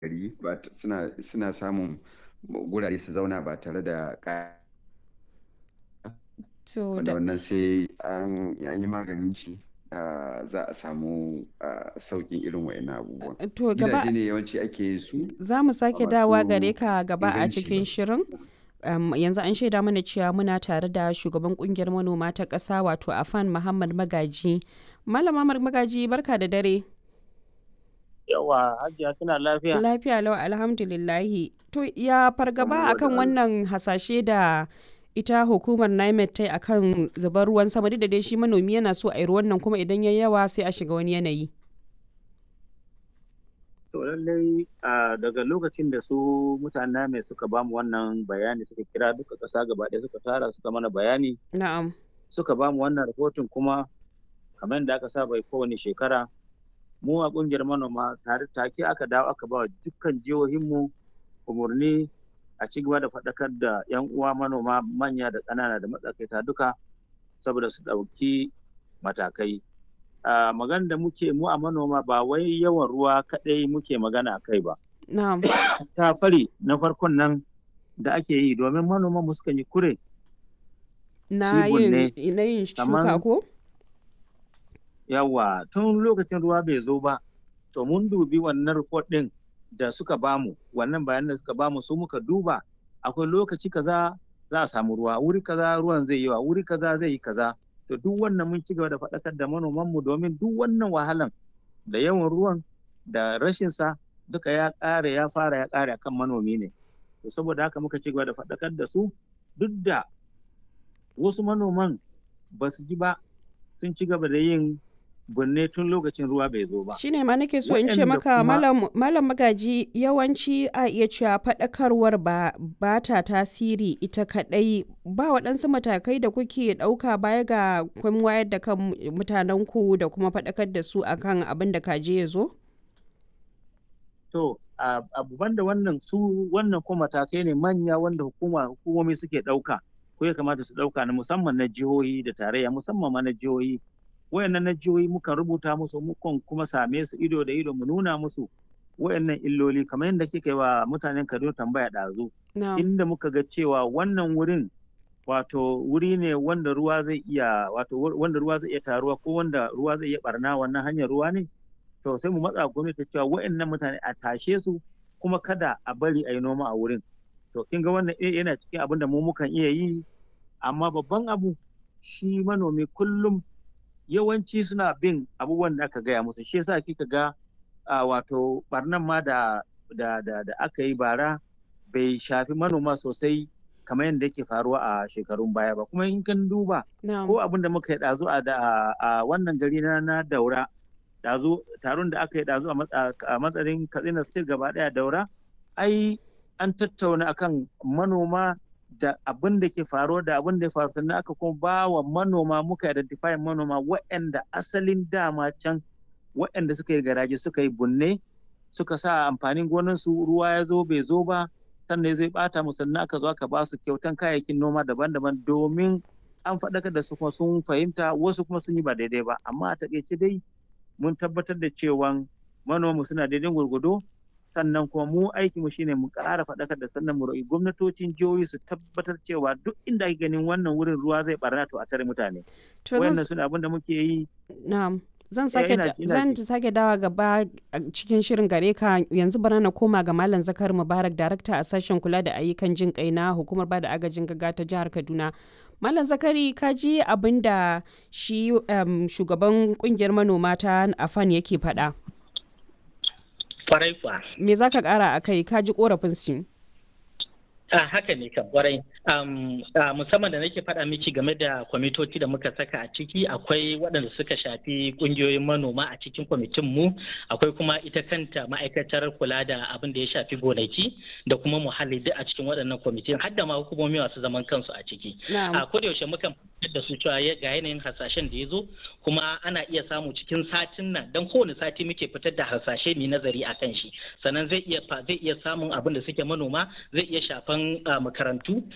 gari ba suna suna samun gurare su zauna ba tare da ƙaya To wanda da wannan sai an yi maganin shi za a samu sauƙin irin wa'annan abubuwan to gaba gidaje ne yawanci ake yin su za mu sake masu dawa gare ka gaba a inganci cikin ba. shirin. Um, yanzu an shaida mana cewa muna tare da shugaban kungiyar manoma ta ƙasa wato afan muhammad magaji malama Mar- magaji barka da dare Yawa, Hajiya tana lafiya? lafiya lau alhamdulillahi to ya fargaba Alhamdulillah. akan wannan hasashe da ita hukumar NIMET ta yi akan zubar ruwan sama duk da dai shi manomi yana so a yi ruwan nan kuma idan ya yawa sai a shiga wani yanayi To lallai a daga lokacin da su mutanen mai suka bamu wannan bayani suka kira duka ƙasa gaba ɗaya suka tara suka mana bayani na'am suka bamu wannan rahoton kuma kamar yadda aka saba yi kowane shekara mu a ƙungiyar manoma tare take aka dawo aka ba wa dukkan jihohinmu umarni a ci gaba da faɗakar da 'yan uwa manoma manya da ƙanana da matsakaita duka saboda su ɗauki matakai. a magana da muke mu a manoma ba wai yawan ruwa kaɗai muke magana a kai ba. na'am Ta fari na farkon nan da ake yi domin manoman mu sukan yi kure na Cibun ne, yin na yin shuka kamar- ko yawa tun lokacin ruwa bai zo ba to mun dubi wannan report ɗin da suka bamu wannan bayanan da suka bamu su muka duba akwai lokaci kaza za a samu ruwa wuri kaza ruwan zai yi wa wuri kaza zai yi kaza to duk wannan mun ci gaba da faɗakar da manoman mu domin duk wannan wahalan da yawan ruwan da rashin sa duka ya ƙare ya fara ya ƙare akan manomi ne to saboda haka muka ci gaba da faɗakar da su duk da wasu manoman ba su ji ba sun ci gaba da yin binne tun lokacin ruwa bai zo ba. shine ma nake so in ce Waɗanda maka kuma- malam malam magaji yawanci a iya cewa faɗakarwar ba ba ta tasiri ita kaɗai ba waɗansu matakai da kuke ɗauka baya ga kun wayar da kan mutanen ku da kuma faɗakar da su akan abin da kaje ya zo To, a- abu banda wannan su wannan kuma matakai ne manya wanda hukuma hukumomi suke ɗauka ko ya kamata su ɗauka na musamman na jihohi da tarayya musamman ma na jihohi. Wayannan na jihohi mukan rubuta musu mukan kuma same su ido da ido mu nuna musu wayannan illoli kamar yadda kika yi wa mutanen Kaduna tambaya ɗazu. na'am inda muka ga cewa wannan wurin wato wuri ne wanda ruwa zai iya wato wur- wanda ruwa zai iya taruwa ko wanda ruwa zai iya barna wannan hanyar ruwa ne to sai mu matsa gwamnati cewa wa'annan mutane a tashe su kuma kada a bari a yi noma a wurin to kin ga wannan eh, yana cikin abin da mu mukan iya yi amma babban abu shi manomi kullum yawanci suna bin abubuwan da aka gaya musu shi yasa kika ga a wato barnan ma da da da, da aka yi bara bai shafi manoma sosai kamar yadda yake faruwa a shekarun baya ba kuma in kan duba na'am ko abin da muka yi ɗazu a da- a wannan gari na na daura ɗazu taron da aka yi ɗazu a matsa- a matsayin katsina state gaba ɗaya daura ai an tattauna akan manoma da abin da ke faruwa da abin da ya faru sannan aka kuma ba wa manoma muka identify manoma waɗanda asalin dama can waɗanda suka yi garaje suka yi bunne suka sa amfanin gonansu ruwa ya zo bai zo ba sannan zai bata mu sannan aka zo aka ba su kyautan kayayyakin noma daban-daban domin an faɗakar da su kuma sun fahimta wasu kuma sun yi ba daidai ba amma a taƙaice dai mun tabbatar da cewa manomanmu suna daidai gwargwado sannan kuma mu aikinmu shine mu ƙara faɗakar da sannan mu roƙi gwamnatocin jihohi su tabbatar cewa duk inda ake ganin wannan wurin ruwa zai barna to a tare mutane to zan wayannan suna abin da muke yi Na'am. Zan Eh, sake ina da- ji, ina zan ji. sake dawa gaba a cikin shirin gare ka yanzu bara na koma ga Malam Zakar Mubarak darakta a sashen kula da ayyukan jin kai na hukumar bada agajin gaggawa ta jihar Kaduna. Malam Zakari ka ji abin da shi um, shugaban kungiyar manoma ta Afan yake faɗa. kwarai kwa Me za ka ƙara a kai ka ji ƙorafin su? a haka ne kan kwarai um, a musamman da nake faɗa miki game da kwamitoci da muka saka a ciki akwai waɗanda suka shafi ƙungiyoyin manoma a cikin kwamitin mu akwai kuma ita kanta ma'aikatar kula da abin da ya shafi gonaki da kuma muhalli duk a cikin waɗannan kwamitin har da ma hukumomi masu zaman kansu a ciki Na'am. a kodayaushe mukan fitar da su cewa ya- ga yanayin hasashen da ya zo kuma ana iya samu cikin satin nan don kowane sati muke fitar da hasashe mai nazari a kan shi sannan zai iya fa- zai iya samun abin da suke manoma zai iya shafan ah, makarantu